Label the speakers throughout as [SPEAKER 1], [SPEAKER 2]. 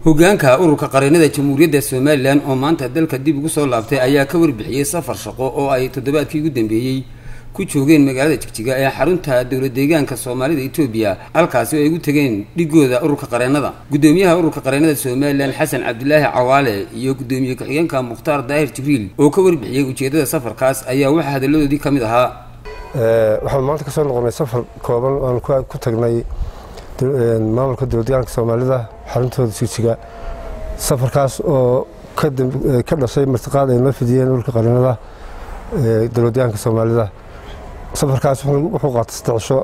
[SPEAKER 1] hogaanka ururka qareennada jamhuuriyadda somalilan oo maanta dalka dib ugu soo laabtay ayaa ka warbixiyey safar shaqo oo ay toddobaadkii ugu dambeeyey ku joogeen magaalada jigjiga ee xarunta dowlad deegaanka soomaalida etoobiya halkaasi oo ay ugu tegeen dhigooda ururka qareennada guddoomiyaha ururka qareennada somalilan xasan cabdilaahi cawaale iyo guddoomiye ku-xigeenka mukhtaar daahir jibriil oo ka warbixiyey ujeeddada safarkaas ayaa waxaa hadalladoodii ka mid ahaa
[SPEAKER 2] waxaan maanta ka soo noqonnay safar kooban oan ku tagnay maamulka dowladdeegaanka soomaalida xaruntooda jigjiga safarkaas oo ka dhashay martiqaad ay noo fidiyeen ururka qareennada dowladdeegaanka soomaalida safarkaas wuxuu qaatay saddex cisho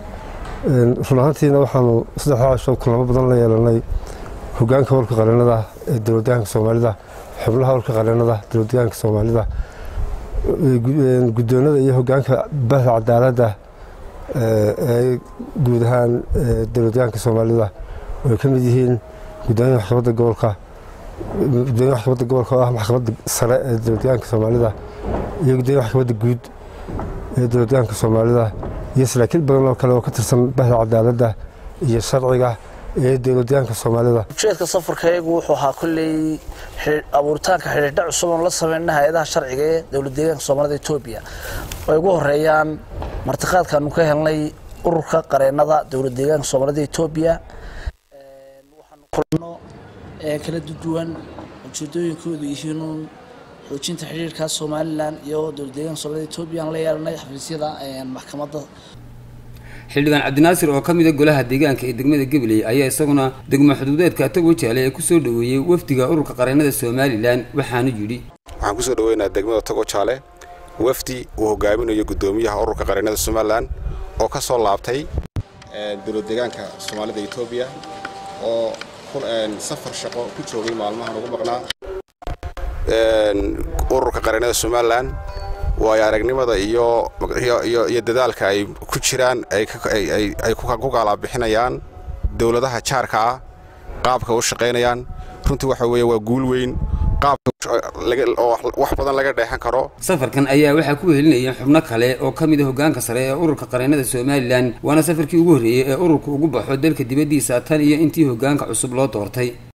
[SPEAKER 2] run ahaantiina waxaanu saddexdaa cisho kulamo badan la yeelanay hogaanka ururka qareennada ee dowladdeegaanka soomaalida xubnaha ururka qareennada dowladdeegaanka soomaalida guddoonada iyo hogaanka bahda cadaaladda ee guud ahaan dowladdeegaanka soomaalida oo ay ka mid yihiin gudoomiya maxkamadda gobolka gudoomiya maxkamadda gobolka oo ah maxkamadda sare ee dowladdeegaanka soomaalida iyo gudoomiya maxkamadda guud ee dowladdeegaanka soomaalida iyo saraakiil badan oo kale oo ka tirsan bahda cadaaladda iyo sharciga ee dowladdeegaanka soomaalida
[SPEAKER 3] ujeedka safarkayagu wuxuu ahaa kolley abuuritaanka xidhiidha cusub oon la sameynay hay-adaha sharciga ee dowlad deegaanka soomaalida etoobiya oo ay ugu horeeyaan martiqaadkaanu ka helnay ururka qareennada dowlad deegaanka soomaalida etoobiya waxaanu kulano kala duwan ujeedooyinkoodu yihiinuun xoojinta xidhiirkaas somalilan iyo dowlad deegaanka soomaalida etoobiya aan la yeelanay xafiisyada maxkamadda
[SPEAKER 1] xildhibaan cabdinaasir oo ka mida golaha deegaanka ee degmada gabiley ayaa isaguna degmo xuduudeedka tago jaale ee kusoo dhoweeyey wafdiga ururka qareennada somalilan waxaanu yidhi
[SPEAKER 4] waxaan kusoo dhoweynaa degmada tago jaale wafdi uu hogaaminayo guddoomiyaha ururka qareennada somalilan oo ka soo laabtay dowlad deegaanka soomaalida etoobiya oo safar shaqo ku joogay maalmahan ugu maqnaa ururka qareennada somalilan waayo aragnimada iyo iyo dadaalka ay ku jiraan ay ku gaalabixinayaan dowladaha jaarka ah qaabka u shaqaynayaan runtii waxa weeye waa guul weyn qaabkaoo wax badan laga dheexan karo
[SPEAKER 1] safarkan ayaa waxaa ku wehelinaya xubno kale oo ka mid a hogaanka sare ee ururka qareennada somalilan waana safarkii ugu horreeyey ee ururku ugu baxo dalka dibaddiisa tan iyo intii hogaanka cusub loo doortay